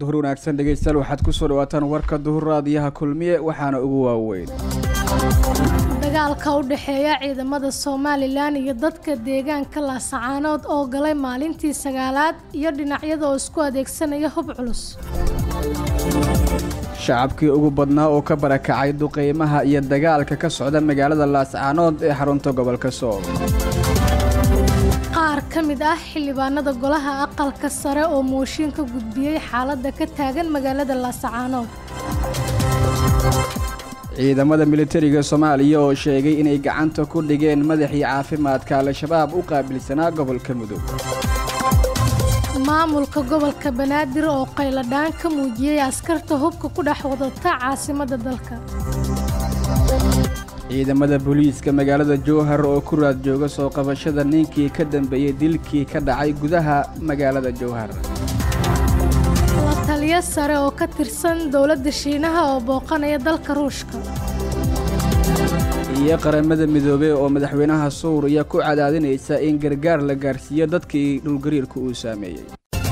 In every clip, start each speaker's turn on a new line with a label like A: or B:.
A: duhur wanaagsan dhegeystayaal waxaad kusoo dhawaataan warka duhur raadiyaha kulmiye waxaana ugu waaweyn
B: dagaalka u dhexeeya ciidamada somalilan iyo dadka deegaanka laasacaanood oo galay maalintii sagaalaad iyo dhinacyada oo isku adeegsanaya hub culus
A: shacabkii ugu badnaa oo ka barakacay duqeymaha iyo dagaalka ka socda magaalada laascaanood ee xarunta gobolka sool
B: qaar ka mid ah xildhibaanada golaha aqalka sare oo mooshin ka gudbiyey xaaladda ka taagan magaalada laasacaanood
A: ciidamada militariga soomaaliya oo sheegay inay gacanta ku dhigeen madaxii caafimaadka al-shabaab u qaabilsanaa gobolka mudug
B: maamulka gobolka banaadir oo qayladhaan ka muujiyey askarta hubka ku dhex wadata caasimadda dalka
A: ciidamada booliiska magaalada jowhar oo ku raad jooga soo qabashada ninkii ka dambeeyey dilkii ka dhacay gudaha magaalada jowhar
B: la taliyo sare oo ka tirsan dowladda shiinaha oo booqanaya dalka ruushka
A: iyo qaramada midoobey oo madaxweynaha suuriya ku cadaadinaysa in gargaar la gaarsiiyo dadkii dhulgariirka uu saameeyey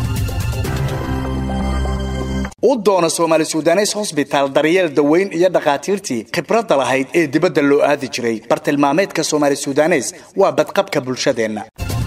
C: u doono soomaali sudanes hosbitaal daryeel daweyn iyo dhakhaatiirtii khibradda lahayd ee dibadda loo aadi jiray bartilmaameedka soomaali sudanes waa badqabka bulshadeenna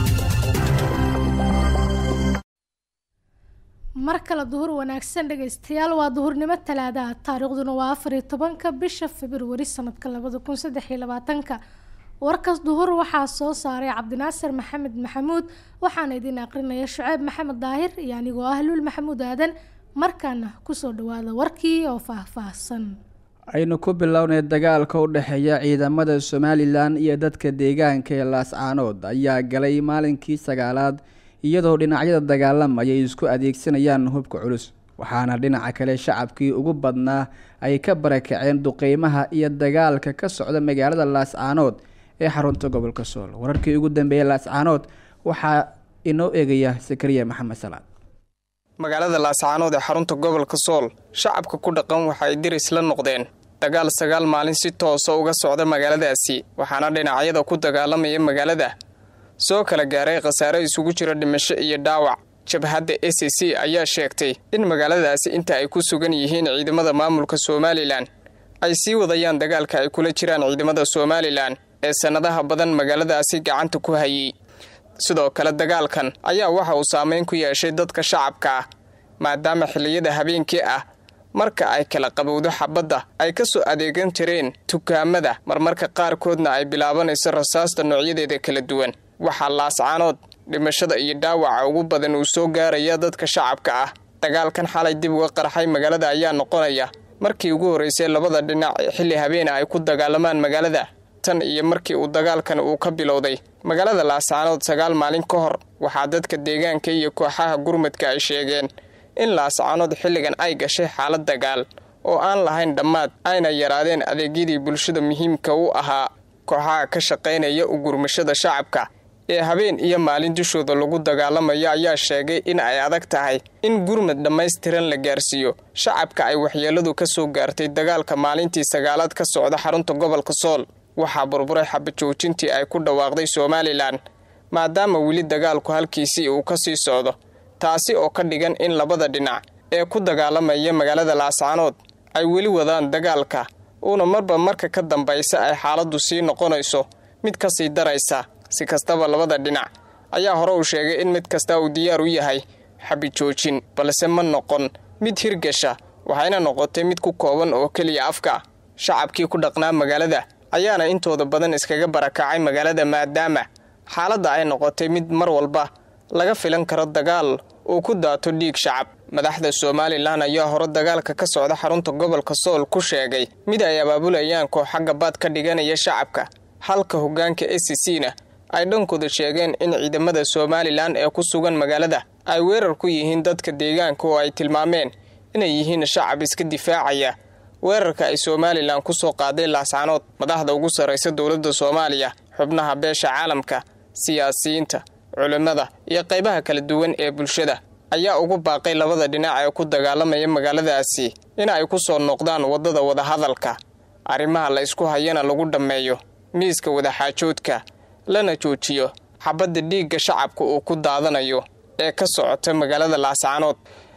B: mar kale duhur wanaagsan dhegaystayaal waa duhurnimo talaadaha taariikhduna waa afar iyo tobanka bisha februari sanadka labada kun saddex iyo labaatanka warkaas duhur waxaa soo saaray cabdinaasir maxamed maxamuud waxaana idin aqrinaya shuceyb maxamed daahir iyo anigoo ah luul maxamuud aadan markaana kusoo dhawaada warkii oo faahfaahsan
A: aynu ku bilownay dagaalka u dhexeeya ciidamada somalilan iyo dadka deegaanka ee laascaanood ayaa galay maalinkii sagaalaad iyadoo dhinacyada dagaalamaya ay isku adeegsanayaan hubka culus waxaana dhinaca kale shacabkii ugu badnaa ay ka barakaceen duqeymaha iyo dagaalka ka socda magaalada laascaanood ee xarunta gobolka sool wararkii ugu dambeeyay laascaanood waxaa inoo eegaya sakariya maxamed salaad
D: magaalada laascaanood ee xarunta gobolka sool shacabka ku dhaqan waxa ay diris la noqdeen dagaal sagaal maalin si toosa uga socda magaaladaasi waxaana dhinacyada ku dagaalamaya magaalada soo kala gaaray khasaare isugu jira dhimasho iyo dhaawac jabhadda a c c ayaa sheegtay in magaaladaasi inta ay ku sugan yihiin ciidamada maamulka somalilan ay sii wadayaan dagaalka ay kula jiraan ciidamada somalilan ee sannadaha badan magaaladaasi gacanta ku hayay sidoo kale dagaalkan ayaa waxa uu saameyn ku yeeshay dadka shacabka ah maadaama xilliyada habeenkii ah marka ay kala qabowdo xabadda ay ka soo adeegan jireen dukaamada marmarka qaarkoodna ay bilaabanayso rasaasta noocyadeeda kala duwan waxaa laascaanood dhimashada iyo dhaawaca ugu badan uu soo gaaraya dadka shacabka ah dagaalkan xalay dib uga qarxay magaalada ayaa noqonaya markii ugu horreysay labada dhinac ee xilli habeena ay ku dagaalamaan magaalada tan iyo markii uu dagaalkan uu ka bilowday magaalada laascaanood sagaal maalin ka hor waxaa dadka deegaanka iyo kooxaha gurmadka ay sheegeen in laascaanood xilligan ay gashay xaalad dagaal oo aan lahayn dhammaad ayna yaraadeen adeegyadii bulshada muhiimka u ahaa kooxaha ka shaqaynaya u gurmashada shacabka ee habeen iyo maalin dushooda lagu dagaalamayo ayaa sheegay in ay adag tahay in gurmad dhammaystiran la gaarsiiyo shacabka ay waxyeeladu ka soo gaartay dagaalka maalintii sagaalaad ka socda xarunta gobolka sool waxaa burburay xabajoojintii ay ku dhawaaqday somalilan maadaama weli dagaalku halkiisii uu ka sii socdo taasi oo ka dhigan in labada dhinac ee ku dagaalamaya magaalada laascaanood ay weli wadaan dagaalka uuna marba marka ka dambaysa ay xaaladdu sii noqonayso mid ka sii daraysa si kastaba labada dhinac ayaa hore uu sheegay in mid kasta uu diyaar u yahay xabijoojin balse ma noqon mid hirgasha waxayna noqotay mid ku kooban oo keliya afka shacabkii ku dhaqnaa magaalada ayaana intooda badan iskaga barakacay magaalada maadaama xaaladda ay noqotay mid mar walba laga filan karo dagaal uu ku daato dhiig shacab madaxda somalilan ayaa hore dagaalka ka socda xarunta gobolka sool ku sheegay mid ay abaabulayaan kooxa gabaad ka dhiganaya shacabka halka hoggaanka a c c na ay dhankooda sheegeen in ciidamada somalilan ee ku sugan magaalada ay weerar ku yihiin dadka deegaanka oo ay tilmaameen inay yihiin shacab iska difaacaya weerarka ay somalilan ku soo qaaday laascaanood madaxda ugu sarraysa dowladda soomaaliya xubnaha beesha caalamka siyaasiyiinta culimmada iyo qaybaha kala duwan ee bulshada ayaa ugu baaqay labada dhinac ee ku dagaalamaya magaaladaasi in ay ku soo noqdaan waddada wadahadalka arrimaha la isku hayana lagu dhammeeyo miiska wadaxaajoodka lana joojiyo xabadda dhiigga shacabka uu ku daadanayo ee ka socota magaalada laascaanood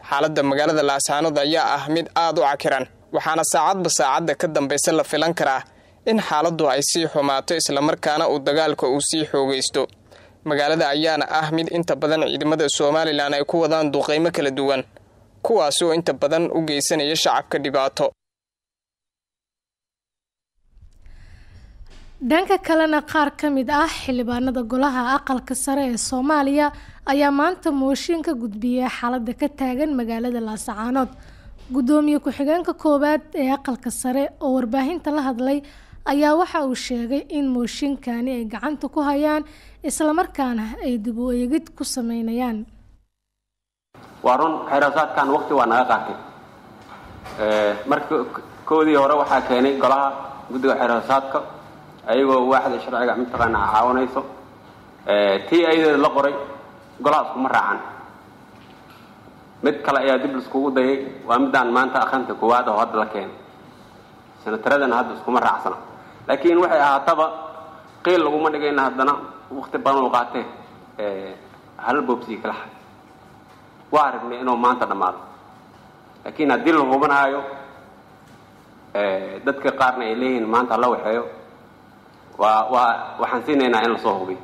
D: xaaladda magaalada laascaanood ayaa ah mid aad u cakiran waxaana saacadba saacadda ka dambaysa la filan karaa in xaaladdu ay sii xumaato islamarkaana uu dagaalka uu sii xoogaysto magaalada ayaana ah mid inta badan ciidamada somalilan ay ku wadaan duqeymo kala duwan kuwaasi oo inta badan u geysanaya shacabka dhibaato
B: dhanka kalena qaar ka mid ah xildhibaanada golaha aqalka sare ee soomaaliya ayaa maanta mooshin ka gudbiyay xaaladda ka taagan magaalada laascaanood guddoomiye ku-xigeenka koowaad ee aqalka sare oo warbaahinta la hadlay ayaa waxa uu sheegay in mooshinkani ay gacanta ku hayaan islamarkaana ay dib u eegid ku sameynayaan
E: waa run xeerasaadkan waqti waa naga qaatay marka koodii hore waxaa keenay golaha guddiga xeerasaadka ayagoo waaxda sharciga mataqaana caawinayso tii ayadeeda la qoray golaha iskuma raacan mid kale ayaa dib laiskugu dayay waa midaan maanta akhrinta koowaad oo hadda la keenay sanataradana hadda iskuma raacsana laakiin waxay ahaataba qiil laguma dhigayna haddana waqti badan u qaatee hal boobsii kala xad waa aragnay inuu maanta dhammaado laakiin haddii la hubanaayo dadka qaarna ay leeyihiin maanta hala waxeeyo waa waa waxaan siinaynaa in lasoo hubiyo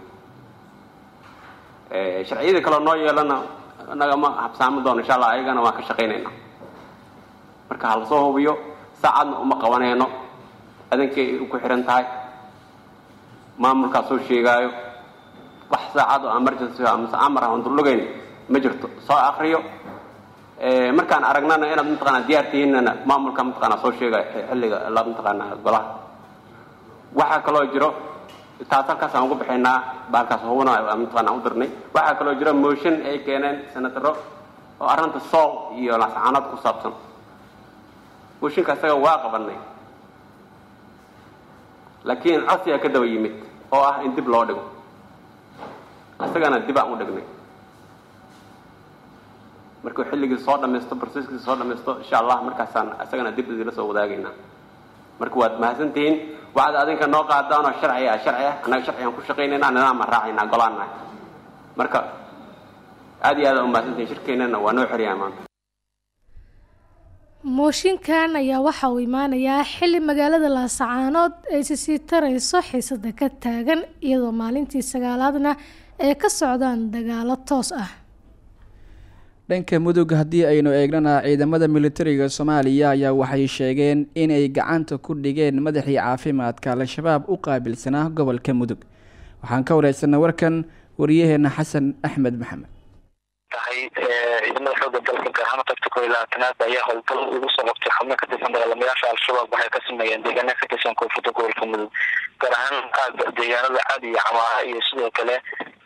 E: sharciyada kaleo noo yeelana nagama habsaami doono insha allah ayagana waan ka shaqaynaynaa marka ha lasoo hubiyo saacadna uma qabanayno adankay ku xihan tahay maamulkaa soo sheegaayo wax saacad oo emergency amase amar aan durlugayn ma jirto soo akriyo markaan aragnana inaad mataqaana diyaar tihiinna maamulka mataqaana soo sheegayo xilliga la mataqaana golaha waxaa kaloo jiro taas halkaas aan ugu bixinaa baalkaas hubana mataqaana u dirnay waxaa kaloo jiro motion ay keeneen senataro oo arrinta sool iyo lascaanood ku saabsan mooshinka isaga waa qabanay laakiin codsigaa ka daba yimid oo ah in dib loo dhigo isagana dib aan u dhignay markuu xilligii soo dhamaysto broseskii soo dhamaysto insha allah markaasaan isagana dib idila soo wadaagaynaa marka waad mahadsantihiin waxaad adinka noo qaadaan oo sharci ah sharci ah annaga sharcigaan ku shaqaynaynaa nidaam aan raacaynaa golaan nahay marka aad iyo aad u mahadsantihiin shirkeennana waa noo xeriyaa maanta
B: mooshinkan ayaa waxa uu imaanayaa xilli magaalada laasacaanood ay sisii tarayso xiisada ka taagan iyadoo maalintii sagaalaadna ay ka socdaan dagaalo toos ah
A: dhanka mudug haddii aynu eegnana ciidamada militariga soomaaliya ayaa waxay sheegeen inay gacanta ku dhigeen madaxii caafimaadka al-shabaab u qaabilsanaa gobolka mudug waxaan ka wareysanay warkan wariyaheena xasan axmed maxamed
F: tahay ciidamada xooga dalka gaar ahaan tagta koo iyo labaatanaad ayaa howlgal ugu soo qabtay xubno ka tirsan dagaalamayaasha al-shabaab waxay ka sameeyeen deegaana ka tirsan koonfurta gobolka mudug gaar ahaan aaga deegaanada caadi iyo camaara iyo sidoo kale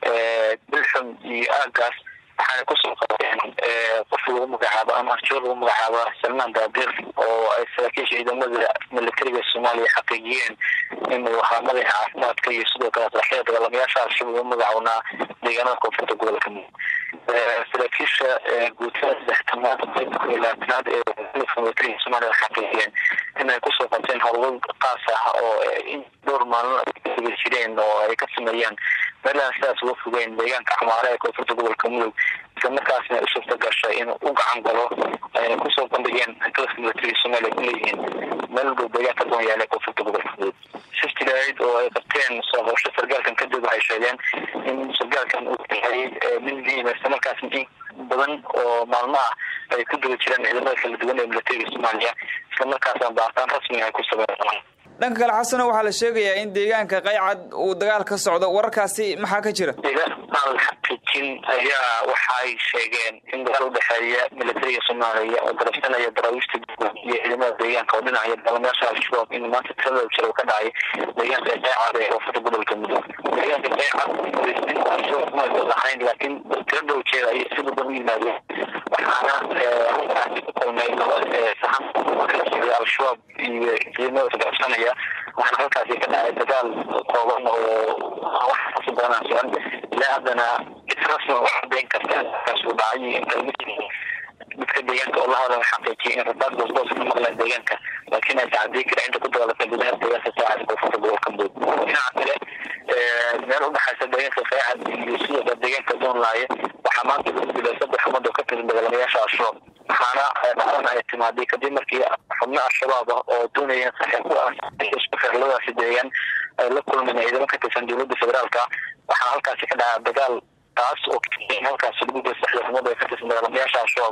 F: bilxum iyo aagaas waxaana kusoo qabteen qof lagu magacaabo ama arjoor lagu magacaabo salmaan daadir oo ay saraakiisha ciidamada militariga soomaaliya xaqiijiyeen inuu ahaa madaxa caafimaadka iyo sidoo kale saraxyada dagaalamayaasha al-shabaab ugu magacawnaa deegaanada koonfurta gobolka mudug saraakiisha guutada saxtamaad qaybta koo iyo labaatanaad ee militariga soomaaliya xaqiijiyeen inay kusoo qabteen howlgal qaas ah oo in dhowr maalmo ay jireen oo ay ka sameeyaan meelahan sidaas uga fogeen deegaanka camaare ee koonfurta gobolka mudug isla markaasna u suurta gashay inuu u gacan galo ayna kusoo bandhigeen dalka militariga soomaaliya ku leeyihiin meel dhow deegaanka doon yaala ee koonfurta gobolka mudug shiftilahayd oo ay qabteen soo qabasho sargaalkan kadib waxay sheegeen in sargaalkan uu yahay mid muhiima isla markaasna in badan oo maalmo ah ay ku daba jiraan ciidamada kala duwan ee militariga soomaaliya isla markaasna baaritaan rasmi ay ku sameeyaan
G: dhanka kale xasano waxaa la sheegayaa in deegaanka qaycad uu dagaal ka socdo wararkaasi maxaa ka jira
F: deegaan xaqiijin ayaa waxay sheegeen in dagaal udhexeeya militariga soomaaliya oo darafsanaya daraawiishta iyo ciidamada deegaanka oo dhinacaya dagaalamayaasha al-shabaab in maanta tirada jira ka dhacay deegaanka qaycad ee koonfurta gobolka mudug deegaanka qaycad al-shabaab lahayn laakiin tiro dhow jeeda ayay si badan u yimaadeen waxaana halkaasi ku kulmay sahan al-shabaab iyo ciidamada darafsanaya waxaana halkaasi ka dhacay dagaal kooban oo wax kasi badanaan socon ilaa haddana israsma wax cadeyn karta kaas uu dhacay in dadka deegaanka oo la hadla xaqiijiyay in rabaad goosgoos ka maqleen deegaanka laakiin aysa cadey kara inta ku dagaalatay gudaha deegaanka saacad koonfurta gobolka mudug dhinaca kale meel udhexaysa deegaanka saacad iyo sidoo kale deegaanka doonlaaye waxaa maanta ku dilay saddex umad oo ka tirsan dagaalamayaasha al-shabaab dhacdana ay timaaday kadib markii xubno al-shabaab ah oo doonayeen saxiixu ah isku xirladaasi deegaan ay la kulmeen ciidamo ka tirsan dowladda federaalka waxaana halkaasi ka dhacaa dagaal taas oo halkaasi lagu geysta ciidamada ka tirsan dagaalamayaasha al-shabaab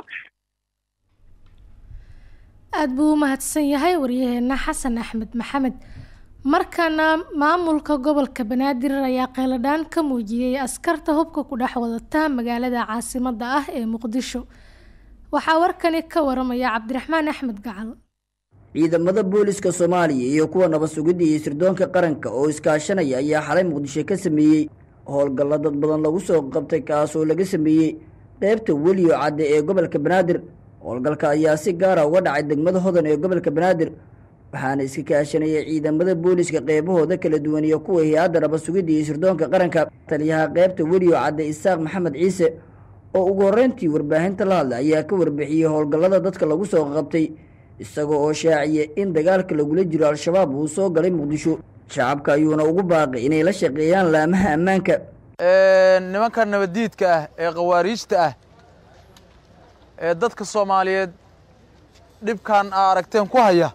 B: aada buu u mahadsan yahay waryaheena xasan axmed maxamed markana maamulka gobolka banaadir ayaa qeyladhaan ka muujiyey askarta hubka ku dhex wadata magaalada caasimada ah ee muqdisho waxaa warkani ka waramaya cabdiraxmaan axmed gacal
H: ciidamada booliska soomaaliya iyo kuwa nabad sugidda iyo sirdoonka qaranka oo iskaashanaya ayaa xalay muqdisho ka sameeyey howlgalla dad badan lagu soo qabtay kaasoo laga sameeyey qeybta weliyo cadde ee gobolka banaadir howlgalka ayaa si gaara uga dhacay degmada hodan ee gobolka banaadir waxaana iska kaashanayay ciidamada booliska qeybahooda kala duwan iyo kuwa hay-adda nabad sugidda iyo sirdoonka qaranka taliyaha qeybta weliyo cadde isaaq maxamed ciise oo ugu horreyntii warbaahinta la hadlay ayaa ka warbixiyey howlgallada dadka lagu soo qabtay isagoo oo shaaciyay in dagaalka lagula jiro al-shabaab uu soo galay muqdisho shacabka ayuuna ugu baaqay inay la shaqeeyaan laamaha ammaanka
I: nimanka nabaddiidka ah ee khawaariijta ah ee dadka soomaaliyeed dhibkan aa aragteen ku haya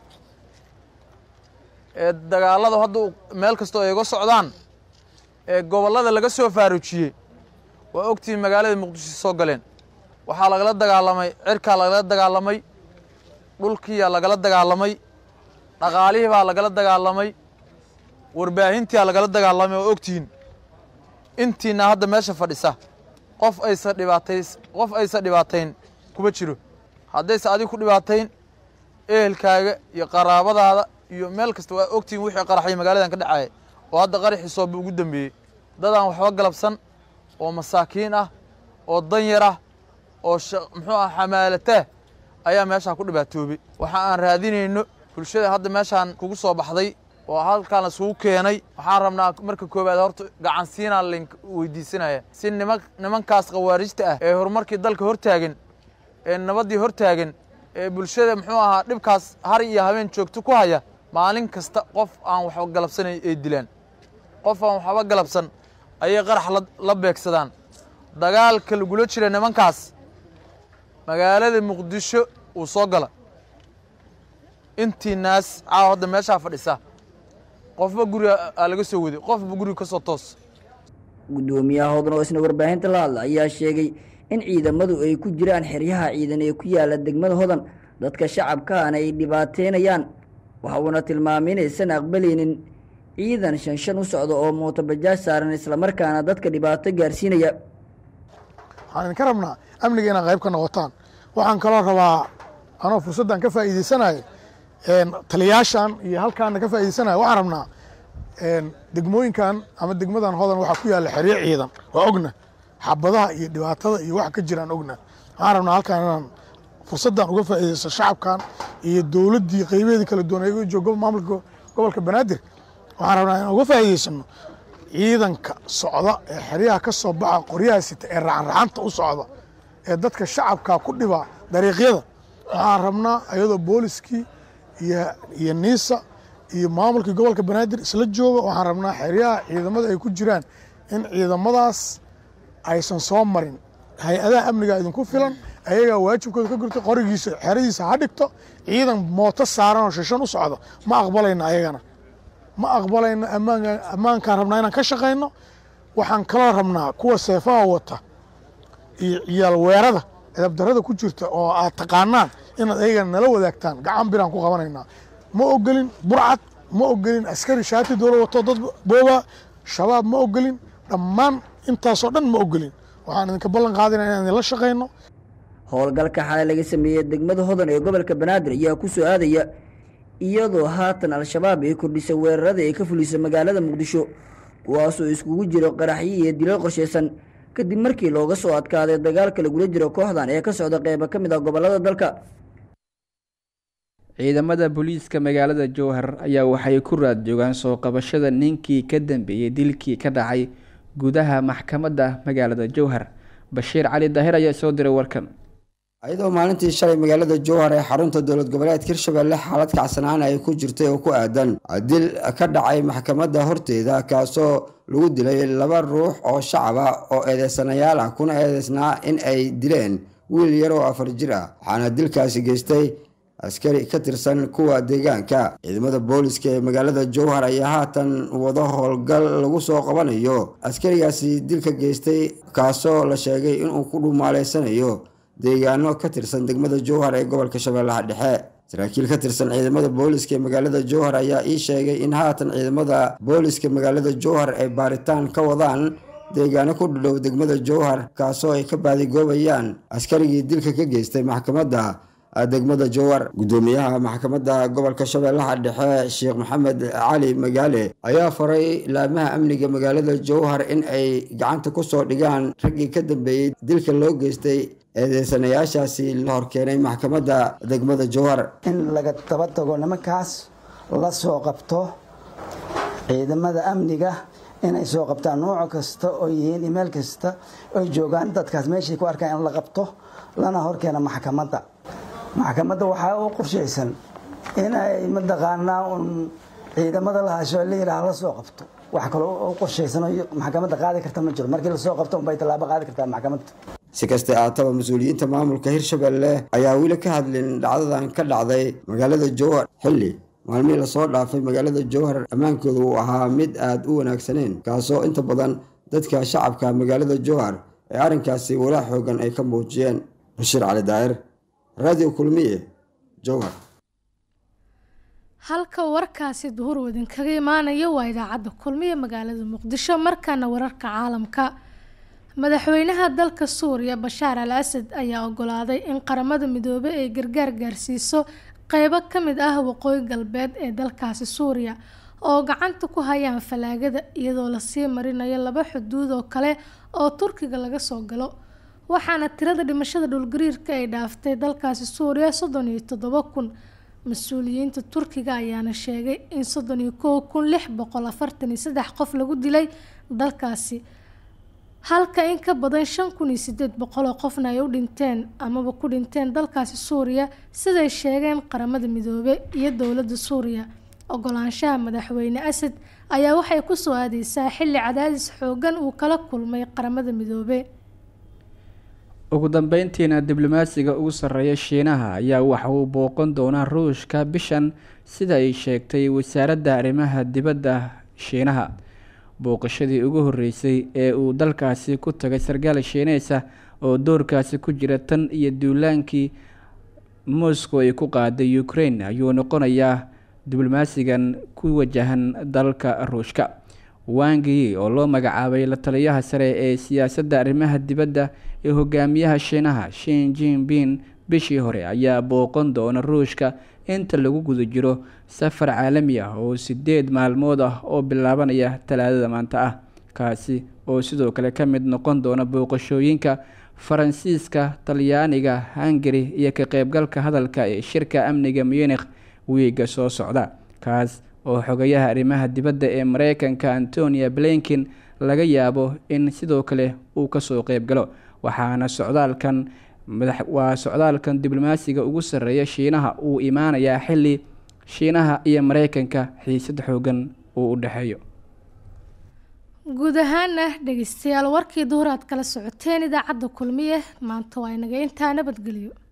I: ee dagaallada hadda meel kastoo ay uga socdaan ee gobollada laga soo faaruujiyey waa ogtihiin magaalada muqdisho soo galeen waxaa lagala dagaalamay cirkaa lagala dagaalamay dhulkiiyaa lagala dagaalamay dhaqaalihii baa lagala dagaalamay warbaahintiyaa lagala dagaalamay oo ogtihiin intiina hadda meesha fadhisa qof aysa dhibaatays qof aysa dhibaatayn kuma jiro haddayse adig ku dhibaatayn ehelkaaga iyo qaraabadaada iyo meel kasta waa ogtihiin wixii qaraxay magaaladan ka dhacaya oo hadda qaraxii sooba ugu dambeeyey dadaan waxba galabsan oo masaakiin ah oo danyar ah oo muxuu ah xamaalataa ayaa meeshaan ku dhibaatoobay waxa aan raadinayno bulshada hadda meeshaan kugu soo baxday oo halkaan isugu keenay waxaan rabnaa marka koowaad horta gacansiinaa link weydiisanaya si niman nimankaas khawaarijta ah ee horumarkii dalka hortaagan ee nabaddii hortaagan ee bulshada muxuu ahaa dhibkaas har iyo habeen joogto ku haya maalin kasta qof aan waxba galabsanay ay dilaan qof aan waxba galabsan ayay qarax la beegsadaan dagaalka lagula jira nimankaas magaalada muqdisho uu soo gala intii naas caawa hadda meeshaa fadhisa qofba guriga aa laga soo waday qofba guriga ka soo toos
H: guddoomiyaha hodan oo isna warbaahinta la hadla ayaa sheegay in ciidamadu ay ku jiraan xeryaha ciidan ee ku yaala degmada hodan dadka shacabkaana ay dhibaateynayaan waxa uuna tilmaamay inaysan aqbalaynin ciidan shan shan u socda oo mootobajaaj saaran islamarkaana dadka dhibaato gaarsiinaya
J: waxaan idinka rabnaa amniga inaad qayb ka noqotaan waxaan kaloo rabaa anoo fursaddan ka faa'iideysanayo taliyaashan iyo halkaana ka faa'iideysanayo waxaan rabnaa degmooyinkan ama degmadan hodan waxaa ku yaalla xeryo ciidan waa ogna xabadaha iyo dhibaatada iyo waxa ka jiraan ogna waxaan rabnaa halkaan inaan fursaddan uga faa'iideysto shacabkan iyo dowladdii qaybaheedii kala duwan ayago joogo maamulka gobolka banaadir waxaan rabnaa inaan uga faa'iideysano ciidanka socda ee xeryaha ka soo baxa qoryaha sita ee racanraxanta u socda ee dadka shacabka ku dhiba dariiqyada waxaan rabnaa ayadoo booliskii iyo niisa iyo maamulkii gobolka banaadir isla jooga waxaan rabnaa xeryaha ciidamada ay ku jiraan in ciidamadaas aysan soo marin hay-adaha amniga idinku filan ayagaa waajibkooda ka gurta qorigiisa xeradiisa ha dhigto ciidan mooto saaran oo shishan u socda ma aqbalayno ayagana ma aqbalayno ammaankaan rabnaa inaan ka shaqayno waxaan kaloo rabnaa kuwa seefaha wata iyo ciyaal weerada edabdarada ku jirta oo aad taqaanaan inaad ayagana nala wadaagtaan gacan biraan ku qabanaynaa ma ogolin burcad ma ogolin askari shaati dowla wato dad booba shabaab ma ogolin dhammaan intaasoo dhan ma ogolin waxaan idinka ballan qaadina inaan idinla shaqayno
H: howlgalka xalay laga sameeyey degmada hodan ee gobolka banaadir ayaa ku soo aadaya iyadoo haatan al-shabaab ay kordhisay weerarada ay ka fulisay magaalada muqdisho kuwaasoo iskugu jiro qaraxyo iyo dilal qorshaysan kadib markii looga soo adkaaday dagaalka lagula jiro kooxdan ee ka socda qeybo ka mid ah gobolada dalka
A: ciidamada booliiska magaalada jowhar ayaa waxay ku raad joogaan soo qabashada ninkii ka dambeeyey dilkii ka dhacay gudaha maxkamadda magaalada jowhar bashiir cali daahir ayaa soo diray warkan
K: ayadoo maalintii shalay magaalada jowhar ee xarunta dowlad goboleedka hirshabelle xaalad kacsanaan ay ku jirtay oo ku aadan dil ka dhacay maxkamadda horteeda kaasoo lagu dilay laba ruux oo shacab ah oo eedeysanayaal ah kuna eedeysnaa in ay dileen wiil yar oo afar jir ah waxaana dilkaasi geystay askari ka tirsan kuwa deegaanka ciidamada booliska ee magaalada jowhar ayaa haatan wado howlgal lagu soo qabanayo askarigaasi dilka geystay kaasoo la sheegay inuu ku dhumaaleysanayo deegaano ka tirsan degmada jowhar ee gobolka shabeellaha dhexe saraakiil ka tirsan ciidamada booliska ee magaalada jowhar ayaa ii sheegay in haatan ciidamada booliska magaalada jowhar ay baaritaan ka wadaan deegaano ku dhadhow degmada jowhar kaasoo ay ka baadigoobayaan askarigii dilka ka geystay maxkamadda degmada jowhar gudoomiyaha maxkamadda gobolka shabeellaha dhexe sheekh maxamed cali magaale ayaa faray laamaha amniga magaalada jowhar in ay gacanta kusoo dhigaan raggii ka dambeeyey dilka loo geystay eedeysanayaashaasi la horkeenay maxkamadda degmada jowhar
L: in laga daba tago nimankaas la soo qabto ciidamada amniga inay soo qabtaan nooc kasta oo yihiin imeel kasta oy joogaan dadkaas meeshay ku arkaan in la qabto lana horkeena maxkamadda maxkamadda waxaa u qorshaysan inay mataqaanaa un ciidamada la hasho la yidhaah la soo qabto wax kaloo u qorshaysan oo maxkamadda qaadi karta ma jiro markii lasoo qabto unbay tallaabo qaadi kartaa maxkamadda
K: si kastay aataba mas-uuliyiinta maamulka hirshabelle ayaa weli ka hadlin dhacdadan ka dhacday magaalada jowhar xilli maalmihii lasoo dhaafay magaalada jowhar ammaankooda uu ahaa mid aada u wanaagsaneyn kaasoo inta badan dadka shacabka magaalada jowhar ee arrinkaasi walaa xoogan ay ka muujiyeen bashiir cali daa'ir radio kulmiye jowhar
B: halka warkaasi duhur wadinkaga imaanayo waa idaacadda kulmiye magaalada muqdisho markaana wararka caalamka madaxweynaha dalka suuriya bashaar al asad ayaa ogolaaday in qaramada midoobey ay gargaar gaarsiiso qeybo ka mid ah waqooyi galbeed ee dalkaasi suuriya oo gacanta ku hayaan falaagada iyadoo lasii marinayo laba xuduud oo kale oo turkiga laga soo galo waxaana tirada dhimashada dhulgariirka ay dhaaftay dalkaasi suuriya soddon iyo toddoba kun mas-uuliyiinta turkiga ayaana sheegay in soddon iyo kow kun lix boqol afartan iyo saddex qof lagu dilay dalkaasi halka in ka badan shan kun iyo sideed boqol oo qofna ay u dhinteen amaba ku dhinteen dalkaasi suuriya siday sheegeen qaramada midoobe iyo dowladda suuriya ogolaanshaha madaxweyne asad ayaa waxay kusoo aadeysaa xilli cadaadis xoogan uu kala kulmay qaramada midoobe
A: ugu dambeyntiina diblomaasiga ugu sarreeya shiinaha ayaa waxa uu booqan doonaa ruushka bishan sida ay sheegtay wasaaradda arrimaha dibadda shiinaha booqashadii ugu horreysay ee uu dalkaasi ku tagay sarkaal shiineysa oo doorkaasi ku jira tan iyo duulaankii moscow ay ku qaaday ukraine ayuu noqonayaa diblomaasigan ku wajahan dalka ruushka wangi oo loo magacaabay la taliyaha sare ee siyaasadda arrimaha dibadda ee hogaamiyaha shiinaha shin jinping bishii hore ayaa booqan doona ruushka inta lagu guda jiro safar caalami ah oo sideed maalmood ah oo bilaabanaya talaadada maanta ah kaasi oo sidoo kale ka mid noqon doona booqashooyinka faransiiska talyaaniga hungari iyo ka qeybgalka hadalka ee shirka amniga munikh wiiga soo socda kaas oo xogayaha arrimaha dibadda ee mareykanka antonia blinkin laga yaabo in sidoo kale uu kasoo qeybgalo waxaana socdaalkan waa socdaalkan diblomaasiga ugu sarreeya shiinaha uu imaanayaa xilli shiinaha iyo mareykanka xiisad xoogan uu u dhexeeyo
B: guud ahaana dhegeystayaal warkii duhur aad kala socoteen idaacadda kulmiye maanta waa inaga intaa nabadgelyo